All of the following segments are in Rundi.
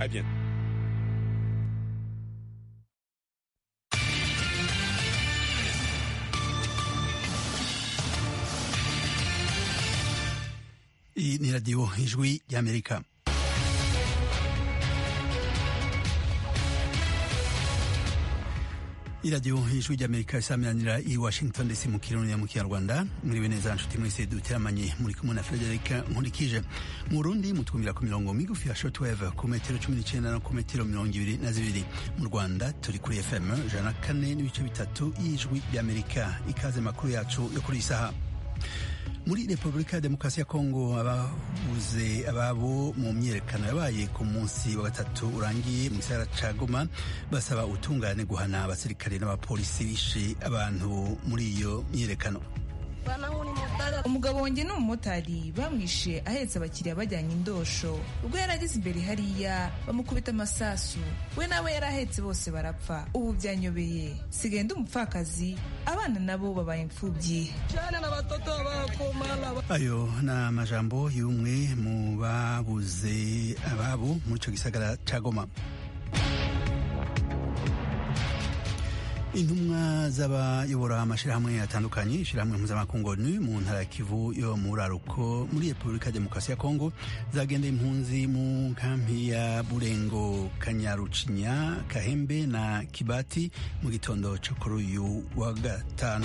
À bientôt. Iyi ni radiyo ijwi ry'amerika iradiyo ijwi ry'amerika isaminanira i washington dc mu kirundi mu kinyarwanda muriwe neza nshuti mwese duteramanye muri kumwe na frederica nkurikije mu burundi mutwumvira ku mirongo migufi ya shortwave ku metero cumi n'icenda no ku metero mirongo ibiri na zibiri mu rwanda turi kuri fm ijana na kane n'ibice bitatu y'ijwi ry'amerika ikaze makuru yacu yo kuri iyi saha muri repubulika ya demokarasi ya kongo ababuze ababo mu myiyerekano yabaye ku munsi wa gatatu urangiye mu gisagara ca goma basaba utungane guhana abasirikare n'abapolisi bishe abantu muri iyo myiyerekano umugabo wanjye ni umumotari bamwishe ahetse abakiriya bajyanye indosho ubwo yari ageze imbere hariya bamukubita amasasu we nawe yari ahetse bose barapfa ubu byanyobeye sigaye ndi umupfakazi abana nabo babaye imfubyi ayo ni amajambo y'umwe mu babuze ababo muri icyo gisagara ca goma intumwa z'abayobora amashyirahamwe atandukanye ishyirahamwe mpuzamakungu ni mu ntara ya kivu yo mu buraruko muri repubulika ya demokarasi ya kongo zagendeye impunzi mu nkampi ya burengo kanyarucinya kahembe na kibati mu gitondo cyo kuri uyu wa gatanu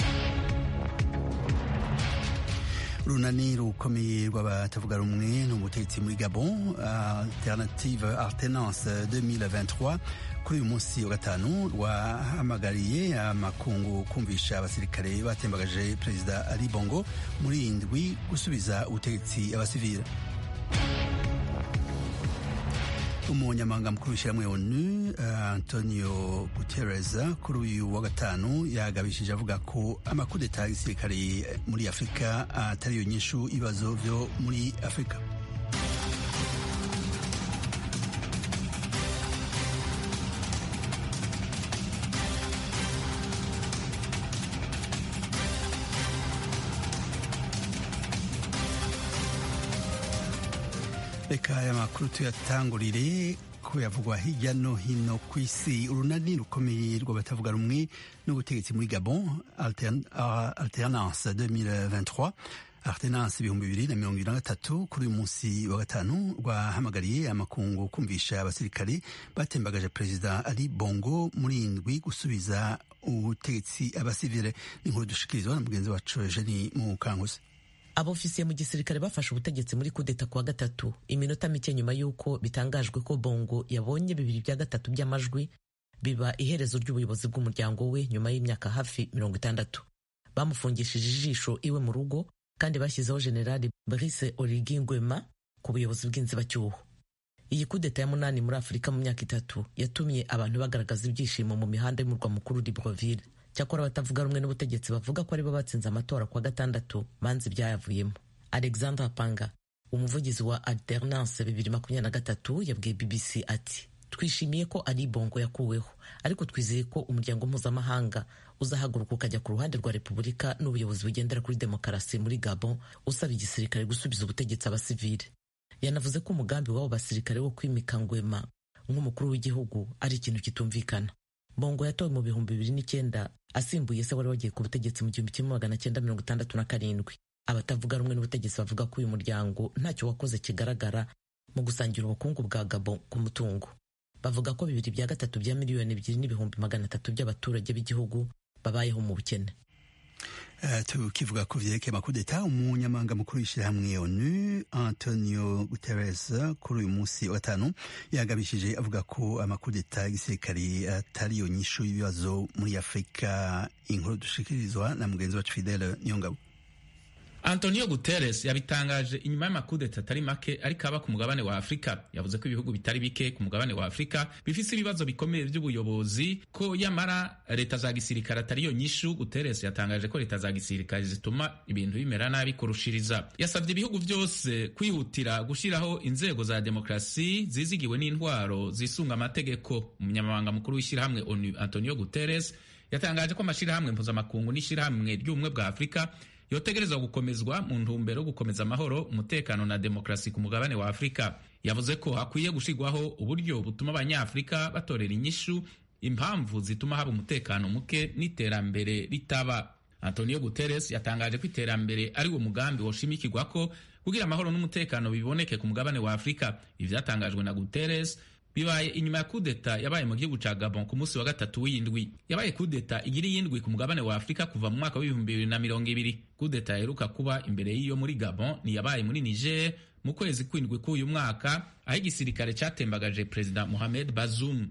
urunani rukomeye rw'abatavuga rumwe n'ubutegetsi muri gabon alternative alternance 2023 kuri uyu munsi wa gatanu rwahamagariye amakungu kumvisha abasirikare batembagaje perezida ali bongo muri iyi ndwi gusubiza ubutegetsi abasivile umunyamabanga mukuru w'ishyirahamwe onu antonio guterres kuri uyu wa gatanu yagabishije avuga ko amakudeta ya gisirikare muri afurika atari yo nyishu ibibazo byo muri afurika reka aya makuru tuyatangurire ko yavugwa hirya no hino ku isi urunani rukomeye rw'abatavuga rumwe n'ubutegetsi muri gabon alternance 2023 alternance ibihumbi bibiri na mirongo ibiri na gatatu kuri uyu munsi wa gatanu rwahamagariye amakungu kumvisha abasirikare batembagaje perezida ali bongo muri indwi gusubiza ubutegetsi abasivile n'inkuru dushikirizwa na mugenzi wacu eugeni mukankuzi abofisiye mu gisirikare bafashe ubutegetsi muri kudeta kuwa gatatu iminota mike nyuma y'uko bitangajwe ko bongo yabonye bibiri bya gatatu by'amajwi biba iherezo ry'ubuyobozi bw'umuryango we nyuma y'imyaka hafi mirongo itandatu bamufungishije ijisho iwe mu rugo kandi bashyizeho generali Brice Oligui Nguema ku buyobozi bw'inzibacyuho iyi kudeta ya munani muri afurika mu myaka itatu yatumye abantu bagaragaza ibyishimo mu mihanda y'umurwa mukuru Libreville cyakora abatavuga rumwe n'ubutegetsi bavuga ko aribo batsinze amatora kuwa gatandatu banze ibyayavuyemo alexandre panga umuvugizi wa alternance bibiri makumyabiri na gatatu yabwiye bbc ati twishimiye ko ari bongo yakuweho ariko twizeye ko umuryango mpuzamahanga uzahaguruka ukajya ku ruhande rwa repubulika n'ubuyobozi bugendera kuri demokarasi muri gabon usaba igisirikare gusubiza ubutegetsi abasivile yanavuze ko umugambi w'abo basirikare wo kwimika ngwema nk'umukuru w'igihugu ari ikintu kitumvikana bongo yatowe mu bihumbi bibiri n'icyenda asimbuye se wari wagiye ku butegetsi mu gihumbi kimwe magana cyenda mirongo itandatu na karindwi abatavuga rumwe n'ubutegetsi bavuga ko uyu muryango ntacyo wakoze kigaragara mu gusangira ubukungu bwa gabo ku mutungo bavuga ko bibiri bya gatatu bya miliyoni ebyiri n'ibihumbi magana atatu by'abaturage b'igihugu babayeho mu bukene Uh, tukivuga ku vyerekeye amakudeta umunyamabanga mukuru w'ishyirahamwe onu antonio guterres kuri uyu munsi wa gatanu yagabishije avuga ko amakudeta y'igisirikari atari yo nyishu y'ibibazo muri afurika inkuru dushikirizwa na mugenzi wacu fidele niyongabo Antonio Guterres yabitangaje inyuma y'amakudeta atari make ariko aba ku mugabane wa Afurika yavuze ko ibihugu bitari bike ku mugabane wa Afurika bifise ibibazo bikomeye by'ubuyobozi ko yamara leta za gisirikare atari yo nyishu Guterres yatangaje ko leta za gisirikare zituma ibintu bimera nabi kurushiriza yasabye ibihugu byose kwihutira gushyiraho inzego za demokrasi zizigiwe n'intwaro zisunga amategeko umunyamabanga mukuru w'ishyirahamwe ONU Antonio Guterres yatangaje ko amashyirahamwe mpuzamakungu n'ishyirahamwe ry'ubumwe bwa Afurika yotegerezwa gukomezwa mu ntumbero yo gukomeza amahoro umutekano na demokarasi ku mugabane wa afurika yavuze ko hakwiye gushirwaho uburyo butuma abanyafurika batorera inyishu impamvu zituma haba umutekano muke n'iterambere ritaba antonio guterres yatangaje ko iterambere ari wo mugambi woshimikirwa ko kugira amahoro n'umutekano biboneke ku mugabane wa afurika ibi vyatangajwe na guterres bibaye inyuma ya kudeta yabaye mu gihugu ca gabon ku munsi wa gatatu w'indwi yabaye kudeta igira iyindwi ku mugabane wa afurika kuva mu mwaka w'ibihumbi bibiri na mirongo ibiri kudeta yaheruka kuba imbere y'iyo muri gabon ni yabaye muri niger mu kwezi kw'indwi k'uyu mwaka aho igisirikare catembagaje perezida mohamed bazoum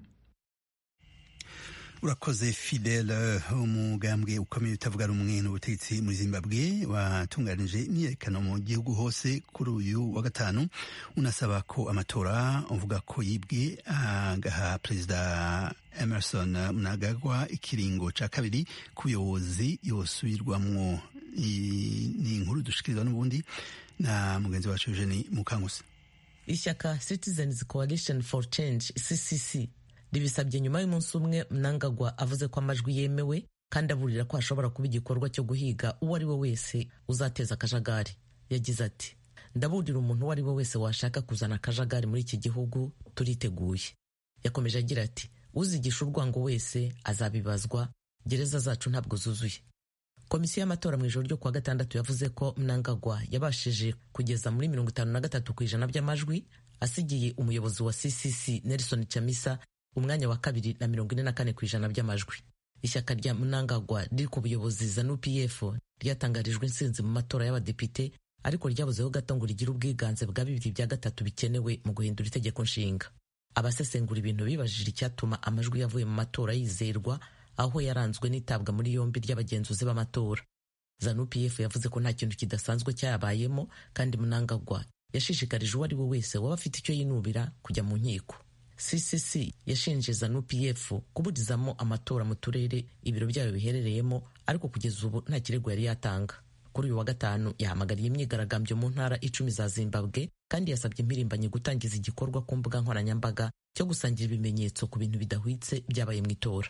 urakoze fidele umugambwe ukomeye utavuga rumwe n'ubutegetsi muri zimbabwe watunganije imyiyerekano mu gihugu hose kuri uyu wa gatanu unasaba ko amatora uvuga ko yibwe agaha perezida emerson mnangagwa ikiringo ca kabiri ku buyobozi yosubirwamwo ni inkuru dushikirizwa n'ubundi na mugenzi wacu eugeni mukangusi ishyaka citizens coalition for change ccc ribisabye nyuma y'umunsi umwe mnangagwa avuze ko amajwi yemewe kandi aburira ko hashobora kuba igikorwa cyo guhiga uwo ari we wese uzateza akajagari yagize ati ndaburira umuntu uwo ari we wese washaka kuzana akajagari muri iki gihugu turiteguye yakomeje agira ati uzigisha urwango wese azabibazwa gereza zacu ntabwo zuzuye komisiyo y'amatora mu ijoro ryo kuwa gatandatu yavuze ko mnangagwa yabashije kugeza muri mirongo itanu na gatatu ku ijana by'amajwi asigiye umuyobozi wa ccc nelson chamisa umwanya wa kabiri na mirongo ine na kane ku ijana by'amajwi ishyaka rya mnangagwa riri ku buyobozi zanu pf ryatangarijwe intsinzi mu matora y'abadepite ariko ryabuzeho gato ngo rigire ubwiganze bwa bibiri bya gatatu bikenewe mu guhindura itegeko nshinga abasesengura ibintu bibajije icyatuma amajwi yavuye mu matora yizerwa aho yaranzwe n'itabwa muri yombi ry'abagenzuzi b'amatora zanu pf yavuze ko nta kintu kidasanzwe cyayabayemo kandi mnangagwa yashishikarije uwo ari we wese waba afite icyo yinubira kujya mu nkiko ccc yashinje zanu pf kuburizamo amatora mu turere ibiro byayo biherereyemo ariko kugeza ubu nta kirego yari yatanga kuri uyu wa gatanu yahamagariye imyigaragambyo mu ntara icumi za zimbabwe kandi yasabye impirimbanyi gutangiza igikorwa ku mbuga nkoranyambaga cyo gusangira ibimenyetso ku bintu bidahwitse byabaye mu itora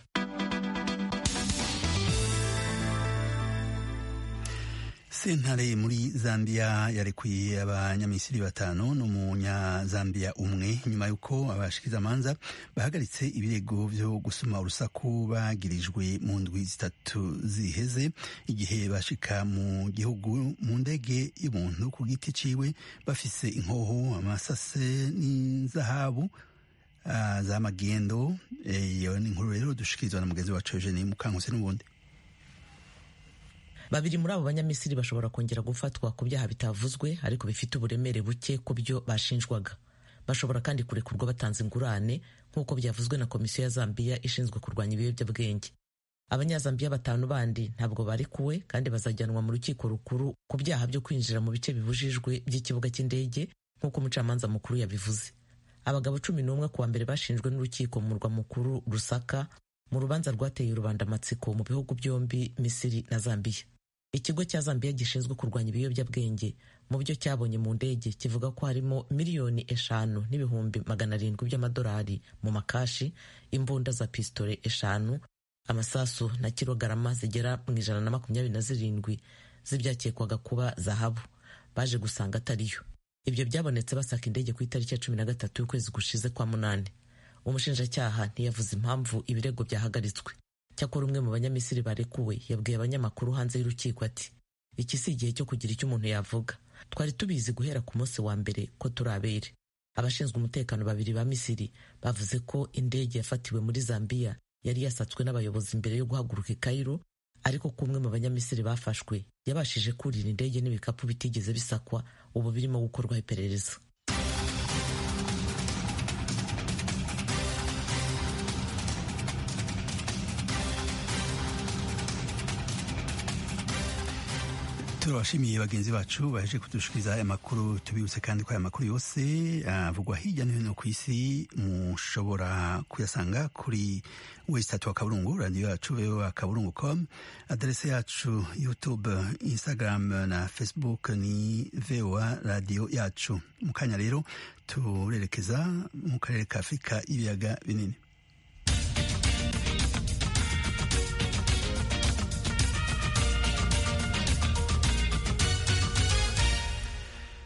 sentare muri zambia yarekuye abanyamisiri batanu n'umunyazambiya umwe nyuma y'uko abashikirizamanza bahagaritse ibirego byo gusoma urusaku bagirijwe mu ndwi zitatu ziheze igihe bashika mu gihugu mu ndege y'umuntu ku giti ciwe bafise inkoho amasase n'inzahabu uh, za magendo iyo ni inkuru rero dushikirizwa na mugenzi wacu eugenie mukankuse n'ubundi babiri muri abo banyamisiri bashobora kongera gufatwa ku byaha bitavuzwe ariko bifite uburemere buke ku byo bashinjwaga bashobora kandi kurekurwa batanze ingurane nk'uko byavuzwe na komisiyo ya zambiya ishinzwe kurwanya ibiyobyabwenge abanyazambiya batanu bandi ntabwo barekuwe kandi bazajyanwa mu rukiko rukuru ku byaha byo kwinjira mu bice bibujijwe by'ikibuga cy'indege nk'uko umucamanza mukuru yabivuze abagabo cumi n'umwe ku wa mbere bashinjwe n'urukiko mu murwa mukuru rusaka mu rubanza rwateye rubandamatsiko mu bihugu byombi misiri na zambiya ikigo cya zambiya gishinzwe kurwanya ibiyobyabwenge mu byo cyabonye mu ndege kivuga ko harimo miliyoni eshanu n'ibihumbi magana arindwi by'amadolari mu makashi imbunda za pisitole eshanu amasasu na kilogarama zigera mu ijana na makumyabiri na zirindwi z'ibyakekwaga kuba zahabu baje gusanga atariyo ibyo byabonetse basaka indege ku itariki ya cumi na gatatu y'ukwezi gushize kwa munani umushinjacyaha ntiyavuze impamvu ibirego byahagaritswe cyakora umwe mu banyamisiri barekuwe yabwiye abanyamakuru hanze y'urukiko ati iki si igihe cyo kugira icyo umuntu yavuga twari tubizi guhera ku munsi wa mbere ko turi abere abashinzwe umutekano babiri ba misiri bavuze ko indege yafatiwe muri zambiya yari yasatswe n'abayobozi mbere yo guhaguruka i Cairo ariko ko umwe mu banyamisiri bafashwe yabashije kurira indege n'ibikapu bitigeze bisakwa ubu birimo gukorwaho iperereza turabashimiye bagenzi bacu baje kudushikiriza aya makuru tubibutse kandi ko aya makuru yose avugwa hirya no hino ku isi mushobora kuyasanga kuri wesitatu wa kaburungu radiyo yacu voa kaburungu com aderese yacu youtube instagram na facebook ni voa radiyo yacu mu kanya rero turerekeza mu karere ka afurika y'ibiyaga binini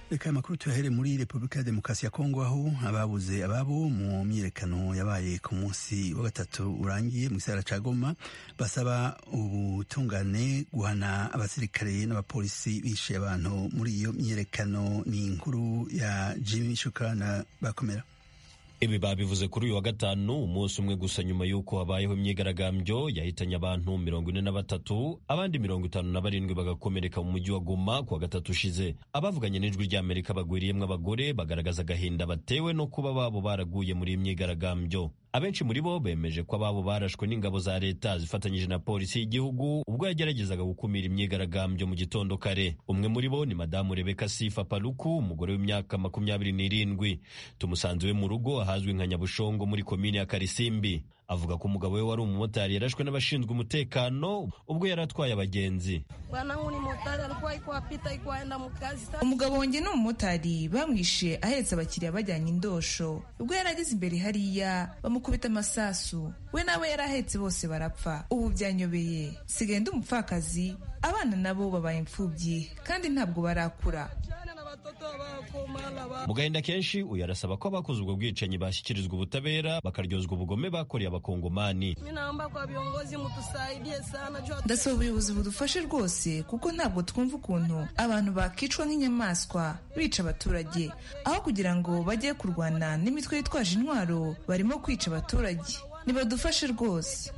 reka aya makuru tuyahere muri repubulika ya demokarasi ya kongo aho ababuze ababo mu myiyerekano yabaye ku munsi wa gatatu urangiye mu gisagara ca goma basaba ubutungane guhana abasirikare n'abapolisi bishe abantu muri iyo myiyerekano ni inkuru ya jimmy shukrana bakomera ibi babivuze kuri uyu wa gatanu umunsi umwe gusa nyuma y'uko habayeho imyigaragambyo yahitanye abantu mirongo ine na batatu abandi mirongo itanu na barindwi bagakomereka mu mujyi wa goma ku wa gatatu ushize abavuganye n'ijwi ry'amerika bagwiriyemwo abagore bagaragaza agahinda batewe no kuba babo baraguye muri iyi myigaragambyo abenshi muri bo bemeje ko ababo barashwe n'ingabo za leta zifatanyije na polisi y'igihugu ubwo yageragezaga gukumira imyigaragambyo mu gitondo kare umwe muri bo ni madamu rebeka sifa paluku umugore w'imyaka makumyabiri n'irindwi tumusanze we mu rugo ahazwi nka nyabushongo muri komini ya karisimbi avuga ko umugabo we wari umumotari yarashwe n'abashinzwe umutekano ubwo yari atwaye abagenzi umugabo wanjye ni umumotari bamwishe ahetse abakiriya bajyanye indosho ubwo yari ageze imbere hariya bamukubita amasasu we nawe yari ahetse bose barapfa ubu byanyobeye sigaye ndi umupfakazi abana nabo babaye imfubyi kandi ntabwo barakura mu gahinda kenshi uyu arasaba ko abakoze ubwo bwicanyi bashyikirizwa ubutabera bakaryozwa ubugome bakoreye abakongomani ndasaba ubuyobozi budufashe rwose kuko ntabwo twumva ukuntu abantu bakicwa nk'inyamaswa bica abaturage aho kugira ngo bajye kurwana n'imitwe yitwaje intwaro barimo kwica abaturage nibadufashe rwose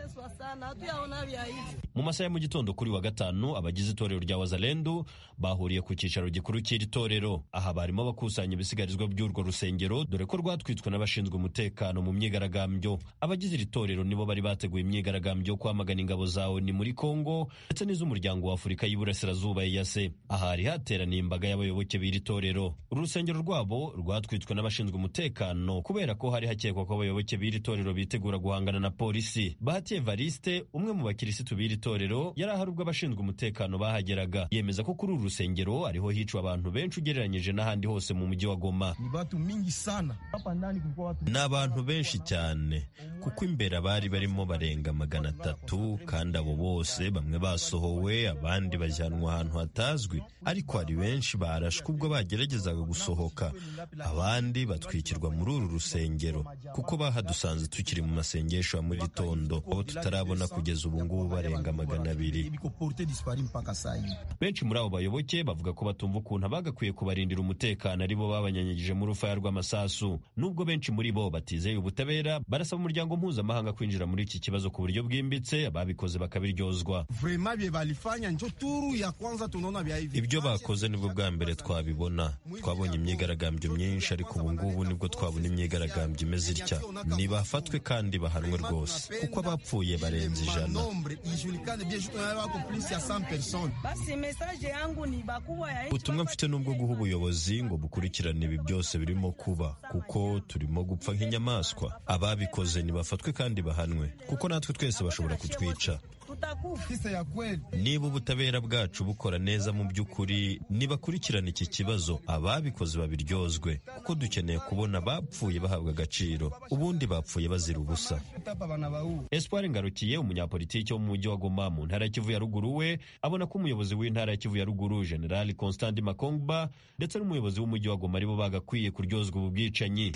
mu masaha ya mu gitondo kuri wa gatanu abagize itorero rya wazalendu bahuriye ku cyicaro gikuru cy'iri torero aha barimo bakusanya ibisigarizwa by'urwo rusengero dore ko rwatwitswe n'abashinzwe umutekano mu myigaragambyo abagize iri torero nibo bari bateguye imyigaragambyo yo kwamagana ingabo za oni muri kongo ndetse n'iz'umuryango wa afurika y'iburasirazuba yase aha hari hateraniye imbaga y'abayoboke b'iri torero uru rusengero rwabo rwatwitswe n'abashinzwe umutekano kubera ko hari hakekwa ko abayoboke b'iri torero bitegura guhangana na polisi bahati evariste umwe mu bakirisitu b'iri torero yari ahari ubwo abashinzwe umutekano bahageraga yemeza ko kuri uru rusengero ariho hicwa abantu benshi ugereranyije n'ahandi hose mu mujyi wa goma ni abantu benshi cyane kuko imbere abari barimo barenga magana atatu kandi abo bose bamwe basohowe abandi bajyanwa ahantu hatazwi ariko hari benshi barashwe ubwo bageragezaga gusohoka abandi batwikirwa muri uru rusengero kuko bahadusanze tukiri mu masengesho ya mu gitondo abo tutarabona kugeza ubu ngubu barenga magana abiri benshi muri abo bayoboke bavuga ko batumva ukuntu abagakwiye kubarindira umutekano ari bo babanyanyagije mu rufaya rw'amasasu nubwo benshi muri bo batizeye ubutabera barasaba umuryango mpuzamahanga kwinjira muri iki kibazo ku buryo bwimbitse ababikoze bakabiryozwa ibyo bakoze nibwo bwa mbere twabibona twabonye imyigaragambyo myinshi ariko ubu ngubu nibwo twabona imyigaragambyo imeze itya nibafatwe kandi bahanwe rwose kuko abapfuye barenze ijana ubutumwa mfite n'ubwo guha ubuyobozi ngo bukurikirane ibi byose birimo kuba kuko turimo gupfa nk'inyamaswa ababikoze nibafatwe kandi bahanwe kuko natwe twese bashobora kutwica niba ubutabera bwacu bukora neza mu by'ukuri nibakurikirana iki kibazo ababikoze babiryozwe kuko dukeneye kubona abapfuye bahabwa agaciro ubundi bapfuye bazira ubusa espoir ngarukiye umunyapolitiki wo mu mujyi wa goma mu ntara ya kivu ya ruguru we abona ko umuyobozi w'intara ya kivu ya ruguru generali constant makongba ndetse n'umuyobozi w'umujyi wa goma aribo bagakwiye kuryozwa ubu bwicanyi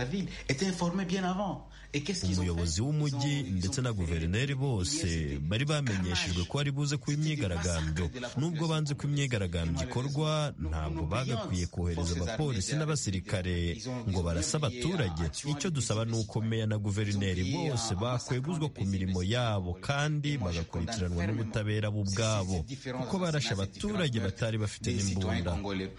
umuyobozi w'umujyi ndetse na guverineri bose bari bamenyeshejwe ko ari buze kuba imyigaragambyo nubwo banze ko imyigaragambyo ikorwa ntabwo bagakwiye kohereza abapolisi n'abasirikare ngo barase abaturage icyo dusaba ni uko meya na guverineri bose bakweguzwa ku mirimo yabo kandi bagakurikiranwa n'ubutabera bo ubwabo kuko barashe abaturage batari bafite n'imbunda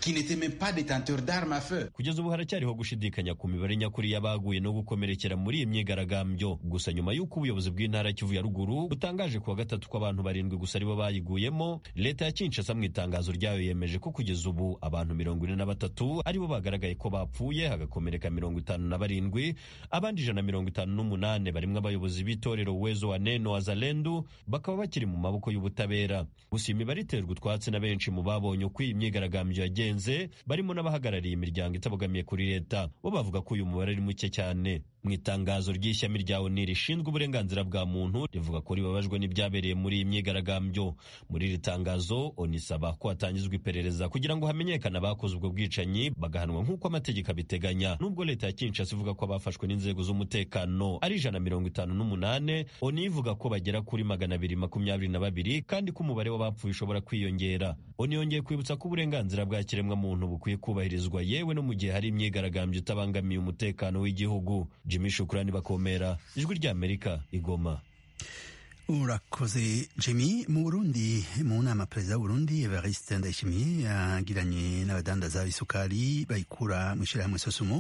kugeza ubu haracyariho gushidikanya ku mibare nyakuri y'abaguye no gukomerekera muri iyi myigaragambyo gusa nyuma y'uko ubuyobozi bw'intara ya kivu ya ruguru butangaje kuwa gatatu ko abantu barindwi gusa aribo bayiguyemo leta ya kinshasa mu itangazo ryayo yemeje ko kugeza ubu abantu mirongo ine na batatu aribo bagaragaye ko bapfuye hagakomereka mirongo itanu na barindwi abandi ijana na mirongo itanu n'umunani barimo abayobozi b'itorero wezo wa neno wazalendu bakaba bakiri mu maboko y'ubutabera gusa iyi mibare iterwa utwatsi na benshi mu babonye uko iyi myigaragambyo yagenze barimo n'abahagarariye imiryango itabogamiye kuri leta bo bavuga ko uyu mubare ari muke cyane mu itangazo ry'ishyami rya oni rishinzwe uburenganzira bwa muntu rivuga ko ribabajwe n'ibyabereye muri iyi myigaragambyo muri iri tangazo oni isaba ko hatangizwa iperereza kugira ngo hamenyekane abakoze ubwo bwicanyi bagahanwa nk'uko amategeko abiteganya nubwo leta ya kinshasa ivuga ko abafashwe n'inzego z'umutekano ari ijana mirongo itanu n'umunane oni ivuga ko bagera kuri magana abiri makumyabiri na babiri kandi ko umubare w'abapfuye ushobora kwiyongera oni yongeye kwibutsa ko uburenganzira bwa kiremwamuntu bukwiye kubahirizwa yewe no mu gihe hari imyigaragambyo itabangamiye umutekano w'igihugu jimmy shukurani bakomera ijwi ry'amerika igoma urakoze jimmy mu burundi mu nama perezida w'uburundi evariste ndayishimiye yagiranye n'abadandaza b'isukari bayikura mu ishyirahamwe sosumo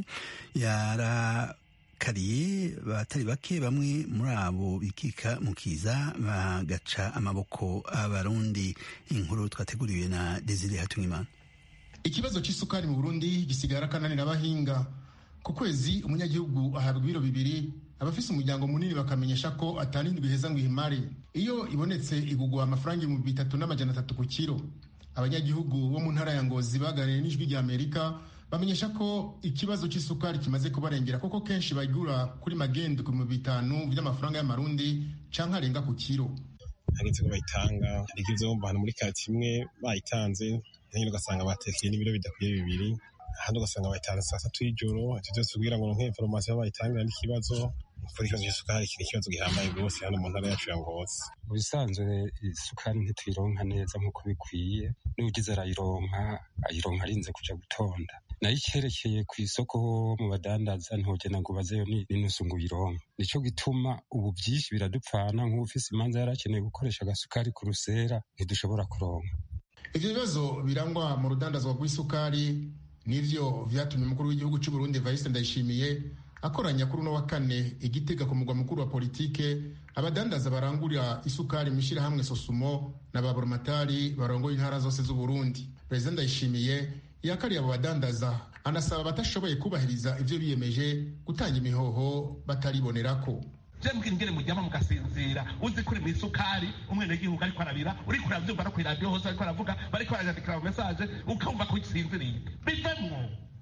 yarakariye batari bake bamwe muri abo bikika mu kiza bagaca amaboko abarundi inkuru twateguriwe na desire hatumwimana ikibazo cy'isukari mu burundi gisigara akananira abahinga ku kwezi umunyagihugu ahabwa ibiro bibiri abafise umuryango munini bakamenyesha ko atanindi biheza ngo ihimare iyo ibonetse igugwa amafaranga ibihumbi bitatu n'amajana atatu ku kiro abanyagihugu bo mu ntara ya ngozi baganiriye n'ijwi rya amerika bamenyesha ko ikibazo cy'isukari kimaze kubarengera kuko kenshi bagura kuri magendo ku bihumbi bitanu by'amafaranga y'amarundi canke arenga ku kiro hageze ko bayitanga hari ibyo bumva ahantu muri kati imwe bayitanze nyine ugasanga batekeye n'ibiro bidakwiye bibiri ahandi ugasanga bayitanze saa tatu y'ijoro ivyo byose kugira ngo ronke inforomasiyo bayitangira n'ikibazo kuri ikibazo cy'isukari kiri ikibazo gihambaye rwose hano mu ntara yacu ya ngozi mu bisanzwe isukari ntituyironka neza nk'uko bikwiye n'ugize arayironka ayironka arinze kuja gutonda nayo icyerekeye ku isoko mu badandaza ntugena ngo ubazeyo n'inusu ngo uyironke nico gituma ubu byinshi biradupfana nk'ufise imanza yari akeneye gukoresha agasukari ku rusera ntidushobora kuronka ivyo bibazo birangwa mu rudandazwa rw'isukari nivyo vyatumye umukuru w'igihugu cy'u Burundi Evariste Ndayishimiye akoranya kuri uno wa kane igitega ku mugwa mukuru wa politike abadandaza barangurira isukari mu ishyirahamwe sosumo na ba boromatari barongoye intara zose z'u Burundi perezida Ndayishimiye yakariye abo badandaza anasaba abatashoboye kubahiriza ivyo biyemeje gutanga imihoho bataribonerako jembwe ingene mujyama mugasinzira uzi kuri mu isukari umwenegihugu ariko arabira uriko uravyumva no kw'iradiyo hose ariko aravuga bariko barayandikira mu mesaje ukumva ko usinziriye bivemwo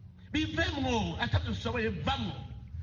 bivemwo atavyo ushoboye vamwo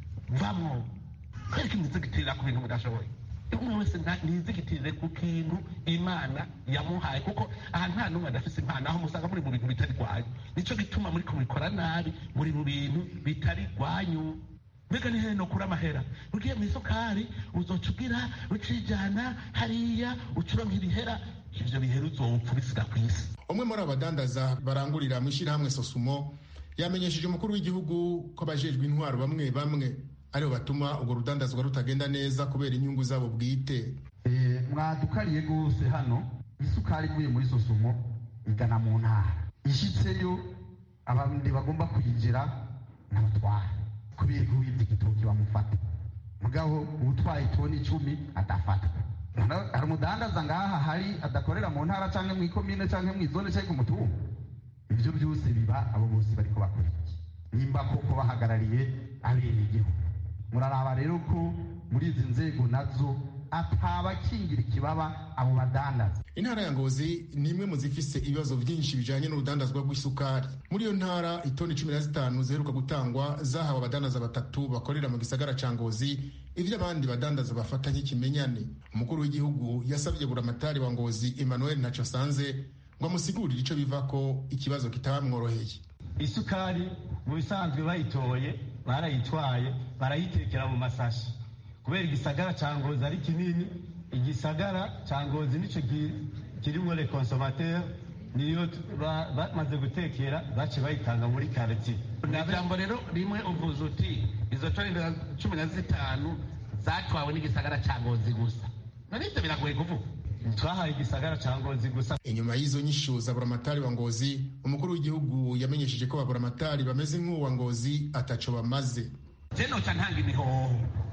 vamwo kwereka imizigitirira ku bintu mudashoboye umwe wese nizigitirire ku kintu imana yamuhaye kuko aha nta n'umwe adafise impano aho musanga muri mu bintu bitari rwanyu nico gituma muri kubikora nabi muri mu bintu bitari rwanyu mbega ni heno kuri amahera ugiye mu isukari uzoca ugira ucijana hariya ucuronka ibihera ivyo bihera uzopfa ubisiga ku isi umwe muri abo badandaza barangurira mu ishyirahamwe sosumo yamenyesheje umukuru w'igihugu ko abajejwe intwaro bamwe bamwe aribo batuma urwo rudandazwa rutagenda neza kubera inyungu zabo bwite mwadukariye rwose hano isukari ivuye muri sosumo igana mu ntara ishitseyo abandi bagomba kuyinjira n'abatwara kubera ko wibye igitoki bamufata mugabo utwaye itoni icumi adafatwa hari umudandaza ngaha hari adakorera mu ntara cyangwa mu ikomine cyangwa mu izone cyangwa ku mutungo ibyo byose biba abo bose bariko bakora iki nimba koko bahagarariye abenegihugu muraraba rero ko muri izi nzego nazo atabakingira ikibaba abo badandaza intara ya ngozi ni imwe mu zifise ibibazo byinshi bijanye n'urudandazwa rw'isukari muri iyo ntara itoni cumi na zitanu ziheruka gutangwa zahawe abadandaza batatu bakorera mu gisagara ca ngozi ivyo abandi badandaza bafata nk'ikimenyane umukuru w'igihugu yasabye buramatari wa ngozi emmanuel ntaco sanze ngo amusigurire ico bivako ikibazo kitabamworoheye isukari mu bisanzwe bayitoye barayitwaye barayitekera mu masashi kubera igisagara ca ngozi ari kinini igisagara ca ngozi nico kirimwo le consomateur niyo bamaze gutekera bace bayitanga muri karitiye ijambo rero rimwe uvuze uti izo toni cumi na zitanu zatwawe n'igisagara ca ngozi gusa nanivyo biragoye kuvuga twahaye igisagara ca ngozi gusa inyuma y'izo nyishu za buramatari wa ngozi umukuru w'igihugu yamenyesheje ko baburamatari bameze nk'uwa ngozi ataco bamaze je noca ntanga imihoho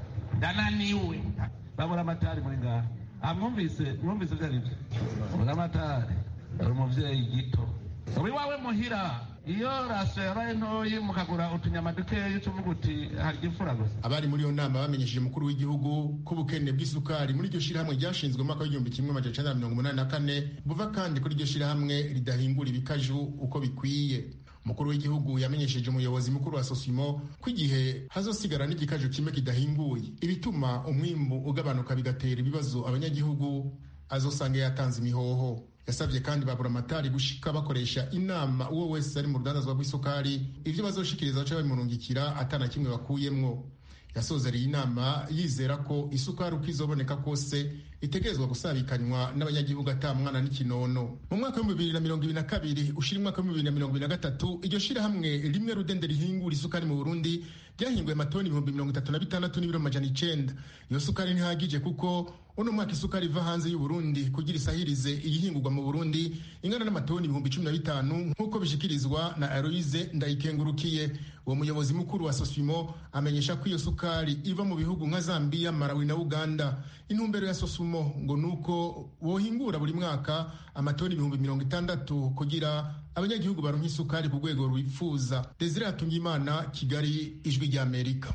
ndananiwe baburamatari muri ngaha amwumvise mwumvise vyo arivyo buramatari ari umuvyeyi gito uri wawe muhira iyo rasiyo yabaye ntoyi mukagura utunyama dukeya ucuvuga uti harya imfura gusa abari muri iyo nama bamenyesheje umukuru w'igihugu ko ubukene bw'isukari muri iryo shirahamwe ryashinzwe mu mwaka w'igihumbi kimwe amajana icenda na mirongo umunani na kane buva kandi kuri iryo shirahamwe ridahingura ibikaju uko bikwiye umukuru w'igihugu yamenyesheje umuyobozi mukuru wa sosimo ko igihe hazosigara n'igikaju kimwe kidahinguye ibituma umwimbu ugabanuka bigatera ibibazo abanyagihugu azosanga yatanze imihoho yasabye kandi babura amatari gushika bakoresha inama uwo wese ari mu rudandazwa rw'isukari ivyo bazoshikiriza baca babimurungikira atana kimwe bakuyemwo yasozereye inama yizera ko isukari uko izoboneka kose itegerezwa gusabikanywa n'abanyagihugu ata mwana n'ikinono mu mwaka w'ibihumbi bibiri na mirongo ibiri na kabiri ushira umwaka w'ibihumbi bibiri na mirongo ibiri na gatatu iryo shirahamwe rimwe rudende rihingura isukari mu burundi ryahinguye amatoni ibihumbi mirongo itatu na bitandatu n'ibiro amajana icenda iyo sukari ntihagije kuko uno mwaka isukari iva hanze y'uburundi kugira isahirize iyihingurwa mu burundi ingana n'amatoni ibihumbi cumi na bitanu nk'uko bishikirizwa na aloise ndayikengurukiye uwo muyobozi mukuru wa sosimo amenyesha ko iyo sukari iva mu bihugu nka zambiya malawi na uganda intumbero ya sosumo ngo ni uko wohingura buri mwaka amatoni ibihumbi mirongo itandatu kugira abanyagihugu baronka isukari ku rwego rwifuza desire hatungimana kigali ijwi ry'amerika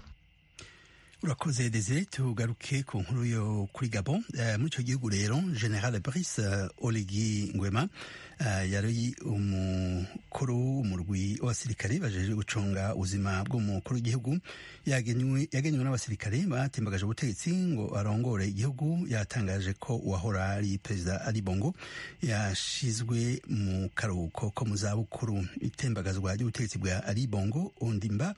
urakoze desire tugaruke ku nkuru yo kuri gabon uh, muri icyo gihugu rero general brice uh, oligi ngwema uh, yari umukuru w'umurwi w'abasirikare bajeje gucunga ubuzima bw'umukuru w'igihugu yagenywe n'abasirikare batembagaje ubutegetsi ngo arongore igihugu yatangaje ko uwahora ari perezida ari bongo yashizwe mu karuhuko ko mu zabukuru itembagazwa ry'ubutegetsi bwa ari bongo ondimba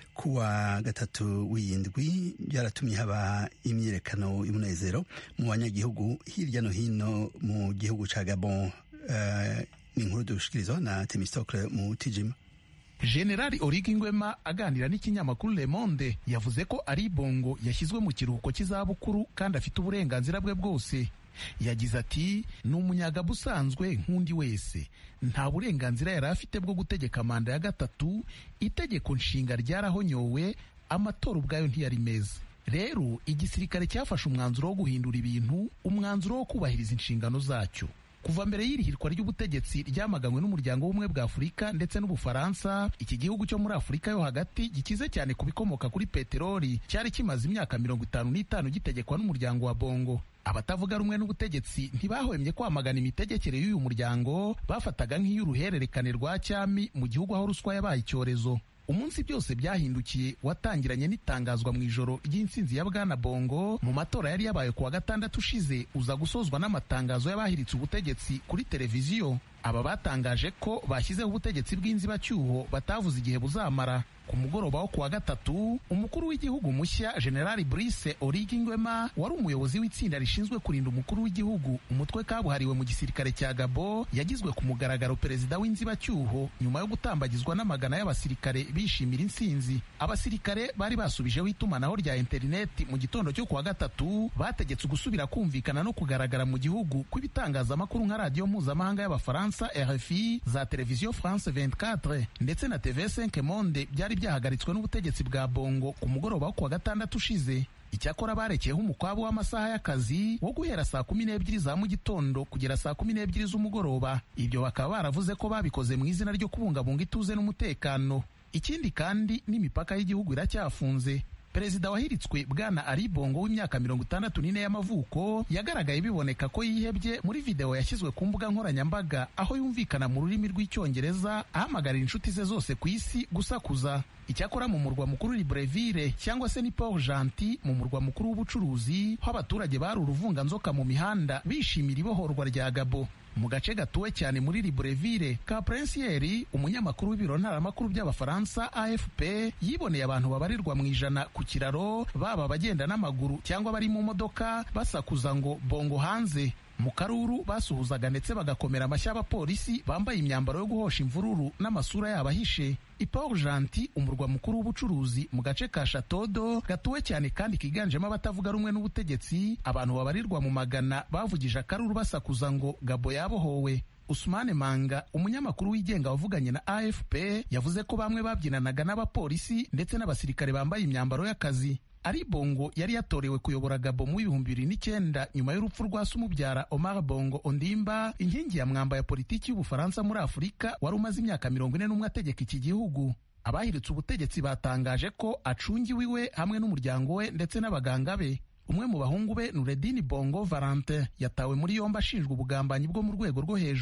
kuwa gatatu w'iyindwi byaratumye haba imyiyerekano y'umunezero mu banyagihugu hirya no hino mu gihugu ca gabon uh, ni inkuru dushikirizwa na temistocle mu tijima generali origi ngwema aganira n'ikinyamakuru le monde yavuze ko ari bongo yashyizwe mu kiruhuko cy'izabukuru kandi afite uburenganzira bwe bwose yagize ati ni umunyagabo usanzwe nk'undi wese nta burenganzira yari afite bwo gutegeka manda ya gatatu itegeko nshinga ryarahonyowe amatora ubwayo ntiyari meza rero igisirikare cyafashe umwanzuro wo guhindura ibintu umwanzuro wo kubahiriza inshingano zacyo kuva mbere y'irihirwa ry'ubutegetsi ryamaganywe n'umuryango w'ubumwe bwa afurika ndetse n'ubufaransa iki gihugu cyo muri afurika yo hagati gikize cyane ku bikomoka kuri peteroli cyari kimaze imyaka mirongo itanu n'itanu gitegekwa n'umuryango wa bongo abatavuga rumwe n'ubutegetsi ntibahwemye kwamagana imitegekere y'uyu muryango bafataga nk'iy'uruhererekane rwa cyami mu gihugu aho ruswa yabaye icyorezo umunsi byose byahindukiye watangiranye n'itangazwa mu ijoro ry'intsinzi ya bwana bongo mu matora yari yabaye kuwa gatandatu ushize uza gusozwa n'amatangazo y'abahiritse ubutegetsi kuri televiziyo aba batangaje ko bashyizeho ubutegetsi bw'inzibacyuho batavuze igihe buzamara ku mugoroba wo kuwa gatatu umukuru w'igihugu mushya generali brice origi ngwema wari umuyobozi w'itsinda rishinzwe kurinda umukuru w'igihugu umutwe kabuhariwe mu gisirikare cya gabo yagizwe ku mugaragaro perezida w'inzibacyuho nyuma yo gutambagizwa n'amagana y'abasirikare bishimira intsinzi abasirikare bari basubijeho itumanaho rya interineti mu gitondo cyo kuwa gatatu bategetse gusubira kumvikana no kugaragara mu gihugu kw'ibitangazamakuru nka radiyo mpuzamahanga y'abafaransa rfi za televiziyo france 24 ndetse na tv5 monde byari byahagaritswe n'ubutegetsi bwa bongo ku mugoroba wo kuwa gatandatu ushize icyakora barekeyeho umukwabu w'amasaha y'akazi wo guhera saa kumi n'ebyiri za mu gitondo kugera saa kumi n'ebyiri z'umugoroba ibyo bakaba baravuze ko babikoze mu izina ryo kubungabunga ituze n'umutekano ikindi kandi n'imipaka y'igihugu iracyafunze perezida wahiritswe bwana ari bongo w'imyaka mirongo itandatu n'ine y'amavuko yagaragaye biboneka ko yihebye muri videwo yashyizwe ku mbuga nkoranyambaga aho yumvikana mu rurimi rw'icyongereza ahamagarira inshuti ze zose ku isi gusakuza icyakora mu murwa mukuru libreville cyangwa se ni port gentil mu murwa mukuru w'ubucuruzi ho abaturage bari uruvunganzoka mu mihanda bishimira ibohorwa rya gabo mu gace gatuwe cyane muri libreville ka prinsieri umunyamakuru w'ibiro ntaramakuru by'abafaransa afp yiboneye abantu babarirwa mu ijana ku kiraro baba abagenda n'amaguru cyangwa bari mu modoka basakuza ngo bongo hanze mu karuru basuhuzaga ndetse bagakomera amashyi abapolisi bambaye imyambaro yo guhosha imvururu n'amasura yabo ahishe iport gentil umurwa mukuru w'ubucuruzi mu gace ka shatodo gatuwe cyane kandi kiganjemo abatavuga rumwe n'ubutegetsi abantu babarirwa mu magana bavugije akaruru basakuza ngo gabo yabohowe Usmane Manga umunyamakuru wigenga wavuganye na AFP yavuze ko bamwe babyinanaga n'abapolisi ndetse n'abasirikare bambaye imyambaro y'akazi ari bongo yari yatorewe kuyobora gabo mu bihumbi bibiri n'icyenda nyuma y'urupfu rwa se umubyara omar bongo ondimba inkingi ya mwamba ya politiki y'ubufaransa muri afurika wari umaze imyaka mirongo ine n'umwe ategeka iki gihugu abahiritse ubutegetsi batangaje ko acungiwe iwe hamwe n'umuryango we ndetse n'abaganga be umwe mu bahungu be nuredini bongo valentin yatawe muri yombi ashinjwa ubugambanyi bwo mu rwego rwo hejuru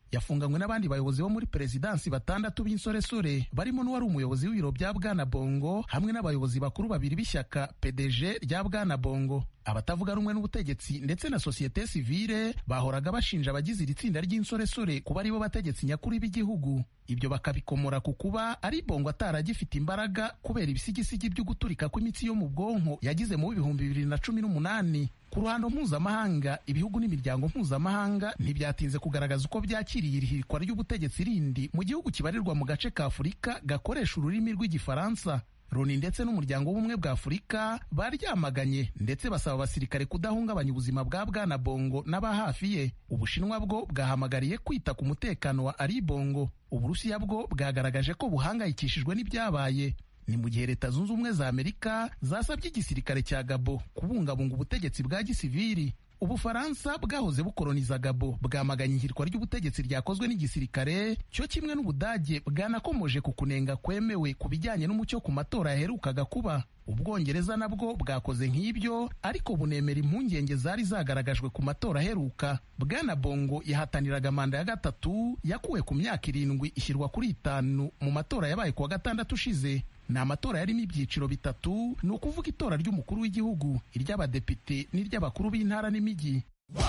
yafunganywe n'abandi bayobozi bo muri perezidansi batandatu b'insoresore barimo n'uwari umuyobozi w'ibiro bya bwana bongo hamwe n'abayobozi bakuru babiri b'ishyaka pdg rya bwana bongo abatavuga rumwe n'ubutegetsi ndetse na sosiyete sivile bahoraga bashinja abagize iri tsinda ry'insoresore kuba aribo bategetsi nyakuri b'igihugu ibyo bakabikomora ku kuba ari bongo ataragifite imbaraga kubera ibisigisigi byo guturika kw'imitsi yo mu bwonko yagize mu bihumbi bibiri na cumi n'umunani ku ruhando mpuzamahanga ibihugu n'imiryango mpuzamahanga ntibyatinze kugaragaza uko byakiriye irihirikwa ry'ubutegetsi rindi mu gihugu kibarirwa mu gace ka afurika gakoresha ururimi rw'igifaransa loni ndetse n'umuryango w'ubumwe bwa afurika baryamaganye ndetse basaba abasirikare kudahungabanya ubuzima bwa bwana bongo n'aba hafi ye ubushinwa bwo bwahamagariye kwita ku mutekano wa ari bongo uburusiya bwo bwagaragaje ko buhangayikishijwe n'ibyabaye ni mu gihe leta zunze ubumwe za amerika zasabye igisirikare cya gabo kubungabunga ubutegetsi bwa gisiviri ubufaransa bwahoze bukoloniza gabo bwamaganye ihirikwa ry'ubutegetsi ryakozwe n'igisirikare cyo kimwe n'ubudage bwanakomoje ku kunenga kwemewe ku bijyanye n'umucyo ku matora yaherukaga kuba ubwongereza nabwo bwakoze nk'ibyo ariko bunemera impungenge zari zagaragajwe ku matora aheruka bwana bongo yahataniraga manda ya gatatu yakuwe ku myaka irindwi ishyirwa kuri itanu mu matora yabaye ku wa gatandatu ushize ni amatora yarimo ibyiciro bitatu ni ukuvuga itora ry'umukuru w'igihugu iry'abadepite n'iry'abakuru b'intara n'imijyi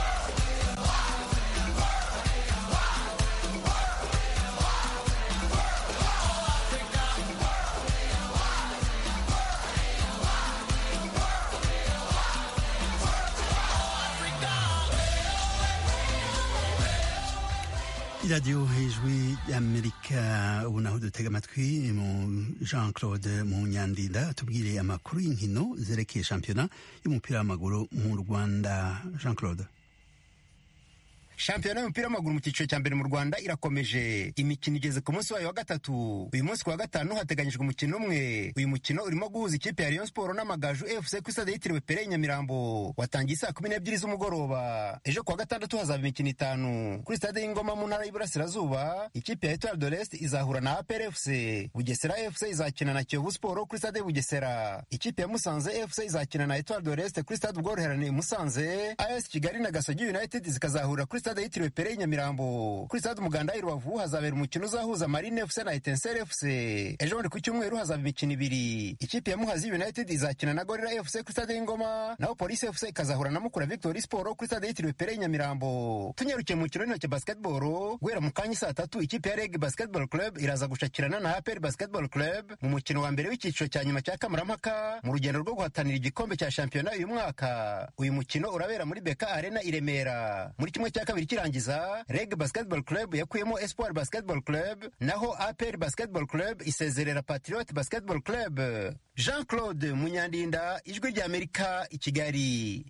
iradiyo hejwi y'amerika ubu naho dutega amatwi mu jean claude mu nyandinda tubwire amakuru y'inkino zerekeye shampiyona y'umupira w'amaguru mu rwanda jean claude shampiyona y'umupira w'amaguru mu cyiciro cya mbere mu rwanda irakomeje imikino igeze ku munsi wayo wa gatatu uyu munsi ku wa gatanu hateganyijwe umukino umwe uyu mukino urimo guhuza ikipe ya rayon siporo n'amagaju fc ku stade yitiriwe pere nyamirambo watangiye saa kumi n'ebyiri z'umugoroba ejo ku wa gatandatu hazaba imikino itanu kuri stade y'ingoma mu ntara y'iburasirazuba ikipe ya etoile de l'est izahura na apr fc bugesera fc izakina na kiyovu siporo kuri stade bugesera ikipe ya musanze fc izakina na etoile de l'est kuri stade ubworoherane i musanze as kigali na gasogi united zikazahurira kuri stade yitiriwe pere nyamirambo kuri stade umuganda i rubavu hazabera umukino uzahuza marine fc na etensere fc ejo bundi ku cyumweru hazaba imikino ibiri ikipe ya muhazi united izakina na gorira fc kuri stade y'ingoma naho polisi fc ikazahura na mukura victory sport kuri stade yitiriwe pere nyamirambo tunyarukiye mu mukino w'intoki basketball guhera mu kanya saa tatu ikipe ya reg basketball club iraza gushakirana na apr basketball club mu mukino wa mbere w'icyiciro cya nyuma cya kamarampaka mu rugendo rwo guhatanira igikombe cya shampiyona uyu mwaka uyu mukino urabera muri beka arena i remera muri kimwe cya kabiri kirangiza reg basketball club yakuyemo espoir basketball club naho apr basketball club isezerera patriot basketball club jean claude munyandinda ijwi ry'amerika i kigali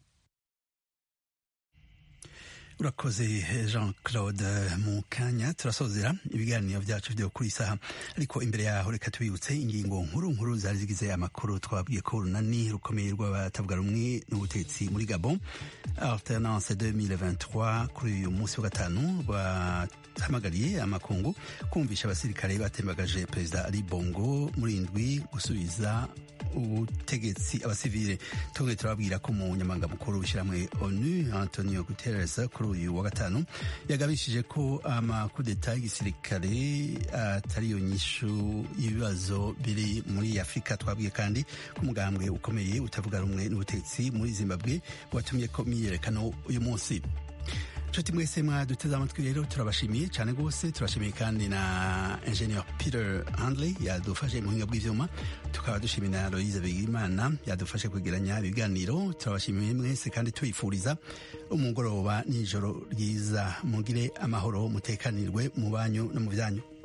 urakoze jean claude mu kanya turasozera ibiganiro byacu byo kuri isaha ariko imbere yaho reka tubibutse ingingo nkuru nkuru zari zigize amakuru twabwiye ko urunani rukomeye rw'abatavuga rumwe n'ubutegetsi muri gabon alternance 2023 kuri uyu munsi wa gatanu rwahamagariye amakungu kumvisha abasirikare batembagaje perezida ali bongo muri indwi gusubiza ubutegetsi abasivile tongeye turababwira ko umunyamabanga mukuru w'ishyirahamwe onu antonio guterres kuri uyu wa gatanu yagabishije ko amakudeta y'igisirikare atari yo nyishu y'ibibazo biri muri afurika twabwiye kandi ko umugambwe ukomeye utavuga rumwe n'ubutegetsi muri zimbabwe watumye ko imyiyerekano uyu munsi nshuti mwese mwaduteze amatwi rero turabashimiye cyane rwose turashimiye kandi na ingenieur peter handley yadufashe mu buhinga bw'ivyuma tukaba dushimiye na aloise bigimana yadufashe kwegeranya ibiganiro turabashimiye mwese kandi tuyifuriza umugoroba n'ijoro ryiza mugire amahoro mutekanirwe mu banyu no mu byanyu